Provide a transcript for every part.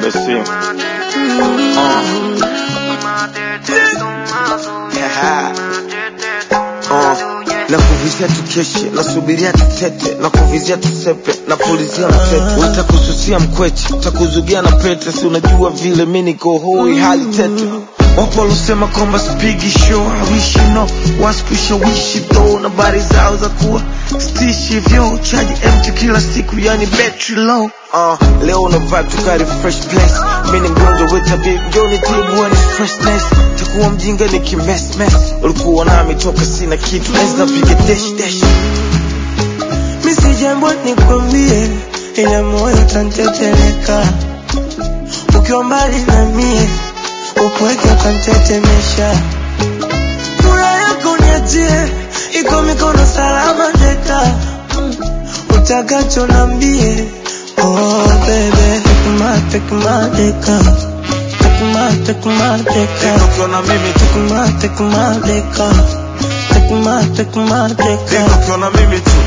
au sio? na kuvizia tukeshe nasubiria tutete na kuvizia tusepe na pulizia mtete utakususia mkweche takuzugia na pete si unajua vile mi niko hoi hali tete wapo walosema kwamba spigi show hawishi no waskushawishi tho na bari zao za kuwa stishi vyo chaji empty kila siku yani battery low uh, leo una vibe tukari fresh place mi ni mgonjwa wetabi njoni tibu ni freshness takuwa mjinga ni kimesmes ulikuwa nami toka sina kitu naweza piga dash dash mi si jambo nikwambie, ila moyo tanteteleka ukiwa mbali na mie, upweke ukantetemesha. Furaha yako niachie, iko mikono salama teka, utakacho nambie. Oh baby, take my, take my deka, take my, take my deka, ukiwa na mimi tu take my, take my deka, take my, take my deka. ukiwa na mimi tu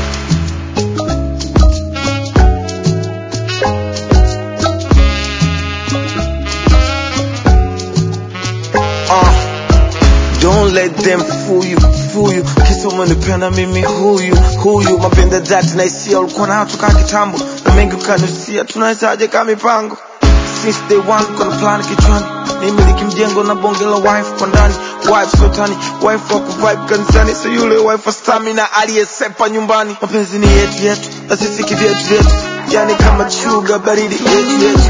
Uh, don't let them fool you, fool you. Kisa umenipenda mimi huyu huyu, mapenda dhati na hisia ulikuwa nayo toka kitambo, na mengi ukanusia, tunawezaje kama mipango since day one, kuna plan kichwani nimiliki mjengo na bonge la wife kwa ndani wife sotani wife wa kuvibe kanisani so yule wife wa stamina aliyesepa nyumbani mapenzi ni yetu yetu na sisi kivyetu vyetu yani kama chuga baridi yetu yetu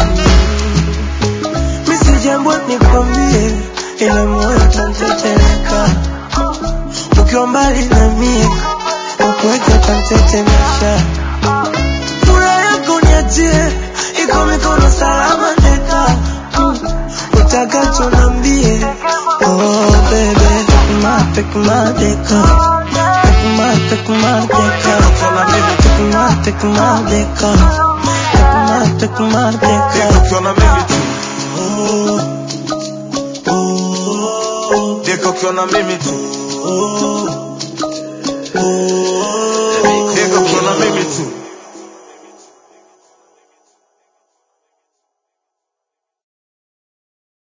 Mi si jambo nikwambie, ila moyo tanteteleka ukiwa mbali na mie, upweke utantetemesha. Furaha yako niachie, iko mikono salama teka, utakacho nambie. Oh baby, take my, take my deka, take my, take my deka, take my, take my deka, take my, take my deka. ukiwa na mimi tu Oh, oh, deka ukiwa na mimi tu oh, oh.